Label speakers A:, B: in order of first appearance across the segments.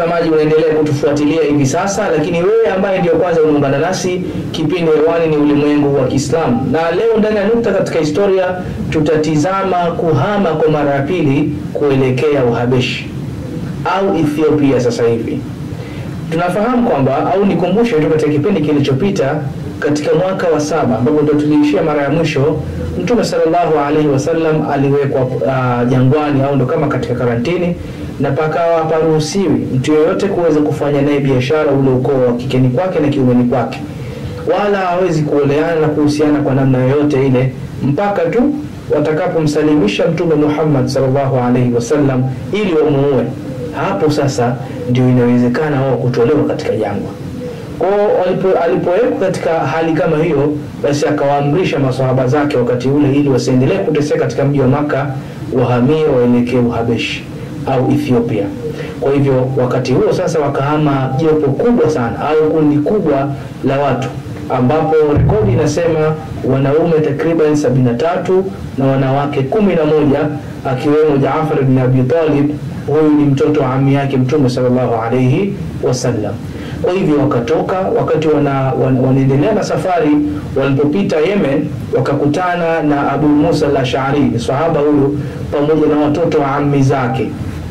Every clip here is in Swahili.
A: mtazamaji unaendelea kutufuatilia hivi sasa, lakini wewe ambaye ndio kwanza unaungana nasi, kipindi hewani ni ulimwengu wa Kiislamu, na leo ndani ya nukta katika historia tutatizama kuhama kwa mara ya pili kuelekea Uhabeshi au Ethiopia. Sasa hivi tunafahamu kwamba au nikumbushe tu katika kipindi kilichopita katika mwaka wa saba ambapo ndio tuliishia mara ya mwisho, Mtume sallallahu alaihi wasallam aliwekwa uh, jangwani au ndo kama katika karantini, na pakawa haparuhusiwi mtu yoyote kuweza kufanya naye biashara ule ukoo wa kikeni kwake na kiumeni kwake, wala hawezi kuoleana na kuhusiana kwa namna yoyote ile mpaka tu watakapomsalimisha Mtume Muhammad sallallahu alaihi wasallam ili wamuue. Hapo sasa ndio inawezekana wao kutolewa katika jangwa. Kwa hiyo alipowekwa katika hali kama hiyo, basi akawaamrisha maswahaba zake wakati ule, ili wasiendelee kuteseka katika mji wa Maka, wahamie waelekee Uhabeshi au Ethiopia. Kwa hivyo wakati huo sasa wakahama jopo kubwa sana au kundi kubwa la watu, ambapo rekodi inasema wanaume takriban sabini na tatu na wanawake kumi na moja akiwemo Jaafar bin Abi Talib. Huyu ni mtoto wa ami yake Mtume sallallahu alayhi wasallam. Kwa hivyo wakatoka, wakati wana, wana, wanaendelea na safari, walipopita Yemen wakakutana na Abu Musa al-Ash'ari, sahaba huyu pamoja na watoto wa ammi zake.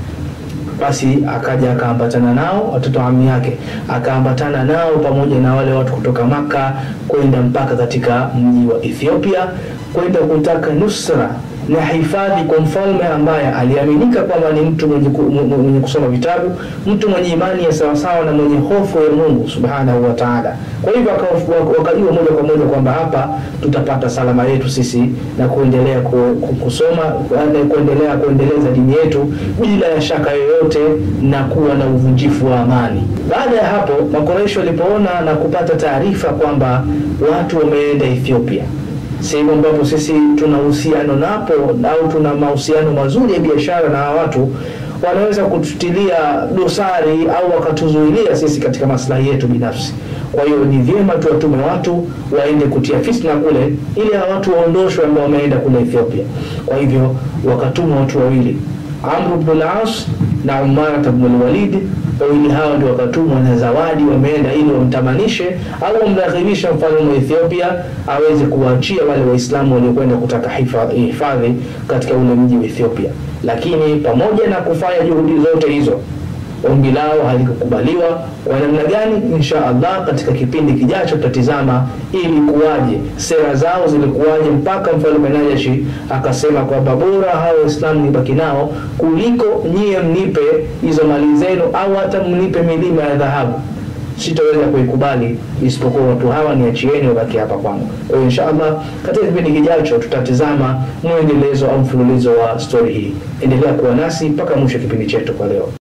A: Basi akaja akaambatana nao, watoto wa ammi yake akaambatana nao pamoja na wale watu kutoka Maka kwenda mpaka katika mji wa Ethiopia kwenda kutaka nusra na hifadhi kwa mfalme ambaye aliaminika kwamba ni mtu mwenye, mwenye kusoma vitabu, mtu mwenye imani ya sawasawa na mwenye hofu ya Mungu subhanahu wa ta'ala. Kwa hivyo wakajua moja kwa moja kwamba hapa tutapata salama yetu sisi na kuendelea kusoma na kuendelea kuendeleza dini yetu bila ya shaka yoyote na kuwa na uvunjifu wa amani. Baada ya hapo, Makoresho walipoona na kupata taarifa kwamba watu wameenda Ethiopia sehemu ambapo sisi tuna uhusiano napo au tuna mahusiano mazuri ya biashara na watu wanaweza kututilia dosari au wakatuzuilia sisi katika maslahi yetu binafsi. Kwa hiyo ni vyema tuwatume watu waende kutia fitna kule, ili hawa watu waondoshwe ambao wameenda kule Ethiopia. Kwa hivyo wakatuma watu wawili, Amr ibn al-As na Umar ibn al-Walid wawili hao ndio wakatumwa na zawadi, wameenda ili wamtamanishe au wamraghibisha mfalme wa Ethiopia aweze kuwaachia wale Waislamu waliokwenda kutaka hifadhi katika ule mji wa Ethiopia. Lakini pamoja na kufanya juhudi zote hizo, ombi lao halikukubaliwa. Kwa namna gani? Insha Allah, katika kipindi kijacho tutatizama ili kuwaje, sera zao zilikuwaje, mpaka mfalme Najashi akasema kwamba bora hao Waislamu nibaki nao kuliko nyie mnipe hizo mali zenu, au hata mnipe milima ya dhahabu sitaweza kuikubali, isipokuwa watu hawa niachieni wabaki hapa kwangu. Kwa hiyo insha Allah, katika kipindi kijacho tutatizama mwendelezo au mfululizo wa stori hii. Endelea kuwa nasi mpaka mwisho kipindi chetu kwa leo.